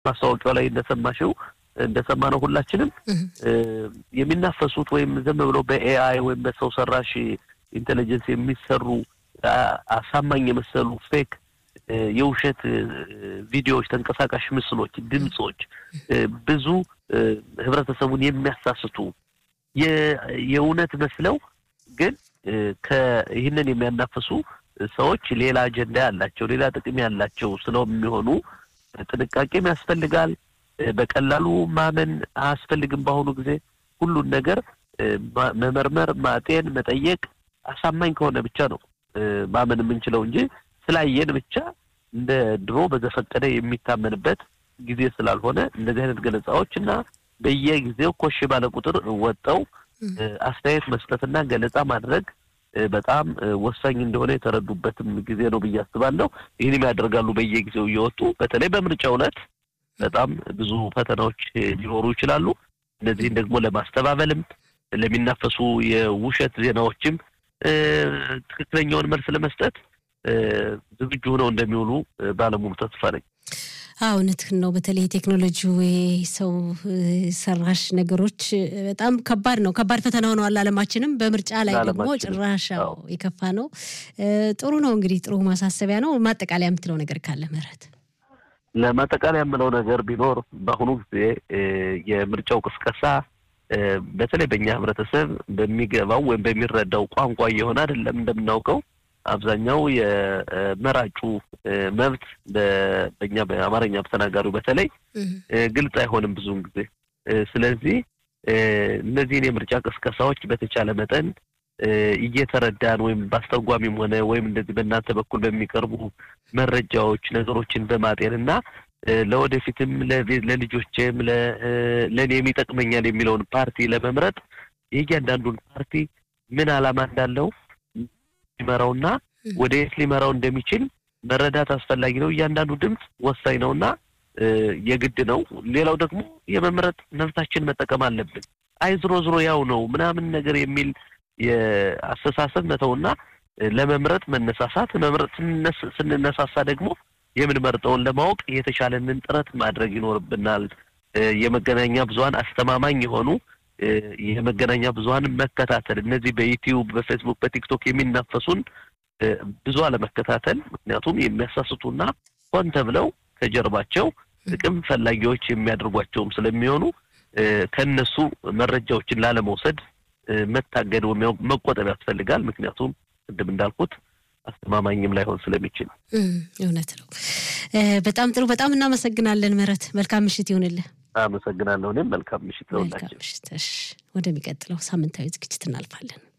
ማስታወቂያው ላይ እንደሰማሽው እንደሰማነው ሁላችንም የሚናፈሱት ወይም ዝም ብለው በኤአይ ወይም በሰው ሰራሽ ኢንቴሊጀንስ የሚሰሩ አሳማኝ የመሰሉ ፌክ የውሸት ቪዲዮዎች፣ ተንቀሳቃሽ ምስሎች፣ ድምፆች ብዙ ህብረተሰቡን የሚያሳስቱ የእውነት መስለው ግን ይህንን የሚያናፍሱ ሰዎች ሌላ አጀንዳ ያላቸው ሌላ ጥቅም ያላቸው ስለሚሆኑ ጥንቃቄም ያስፈልጋል። በቀላሉ ማመን አያስፈልግም። በአሁኑ ጊዜ ሁሉን ነገር መመርመር፣ ማጤን፣ መጠየቅ አሳማኝ ከሆነ ብቻ ነው ማመን የምንችለው እንጂ ስላየን ብቻ እንደ ድሮ በዘፈቀደ የሚታመንበት ጊዜ ስላልሆነ እንደዚህ አይነት ገለጻዎች እና በየጊዜው ኮሽ ባለ ቁጥር ወጠው አስተያየት መስጠትና ገለጻ ማድረግ በጣም ወሳኝ እንደሆነ የተረዱበትም ጊዜ ነው ብዬ አስባለሁ። ይህንም ያደርጋሉ በየጊዜው እየወጡ በተለይ በምርጫው ዕለት በጣም ብዙ ፈተናዎች ሊኖሩ ይችላሉ። እነዚህን ደግሞ ለማስተባበልም ለሚናፈሱ የውሸት ዜናዎችም ትክክለኛውን መልስ ለመስጠት ዝግጁ ሆነው እንደሚውሉ ባለሙሉ ተስፋ ነኝ። አዎ እውነትህን ነው። በተለይ ቴክኖሎጂ ሰው ሰራሽ ነገሮች በጣም ከባድ ነው። ከባድ ፈተና ሆነዋል ዓለማችንም በምርጫ ላይ ደግሞ ጭራሽ የከፋ ነው። ጥሩ ነው እንግዲህ ጥሩ ማሳሰቢያ ነው። ማጠቃለያ የምትለው ነገር ካለ ምህረት? ለማጠቃለያ የምለው ነገር ቢኖር በአሁኑ ጊዜ የምርጫው ቅስቀሳ በተለይ በእኛ ህብረተሰብ በሚገባው ወይም በሚረዳው ቋንቋ እየሆነ አይደለም እንደምናውቀው አብዛኛው የመራጩ መብት በእኛ በአማርኛ ተናጋሪው በተለይ ግልጽ አይሆንም ብዙውን ጊዜ። ስለዚህ እነዚህን የምርጫ ቅስቀሳዎች በተቻለ መጠን እየተረዳን ወይም በአስተርጓሚም ሆነ ወይም እንደዚህ በእናንተ በኩል በሚቀርቡ መረጃዎች ነገሮችን በማጤን እና ለወደፊትም ለልጆቼም ለእኔም ይጠቅመኛል የሚለውን ፓርቲ ለመምረጥ የእያንዳንዱን ፓርቲ ምን ዓላማ እንዳለው ሊመራውና ወደ የት ሊመራው እንደሚችል መረዳት አስፈላጊ ነው። እያንዳንዱ ድምፅ ወሳኝ ነውና የግድ ነው። ሌላው ደግሞ የመምረጥ መብታችን መጠቀም አለብን። አይ ዝሮ ዝሮ ያው ነው ምናምን ነገር የሚል የአስተሳሰብ መተውና ለመምረጥ መነሳሳት፣ መምረጥ ስንነሳሳ ደግሞ የምንመርጠውን ለማወቅ የተቻለንን ጥረት ማድረግ ይኖርብናል። የመገናኛ ብዙኃን አስተማማኝ የሆኑ የመገናኛ ብዙኃን መከታተል እነዚህ በዩቲዩብ፣ በፌስቡክ፣ በቲክቶክ የሚናፈሱን ብዙ አለመከታተል። ምክንያቱም የሚያሳስቱና ሆን ተብለው ከጀርባቸው ጥቅም ፈላጊዎች የሚያደርጓቸውም ስለሚሆኑ ከእነሱ መረጃዎችን ላለመውሰድ መታገድ ወይም መቆጠብ ያስፈልጋል። ምክንያቱም ቅድም እንዳልኩት አስተማማኝም ላይሆን ስለሚችል እውነት ነው። በጣም ጥሩ። በጣም እናመሰግናለን ምህረት። መልካም ምሽት ይሁንልህ። አመሰግናለሁ። እኔም መልካም ምሽት ለሁላችን። መልካም ምሽት። ወደሚቀጥለው ሳምንታዊ ዝግጅት እናልፋለን።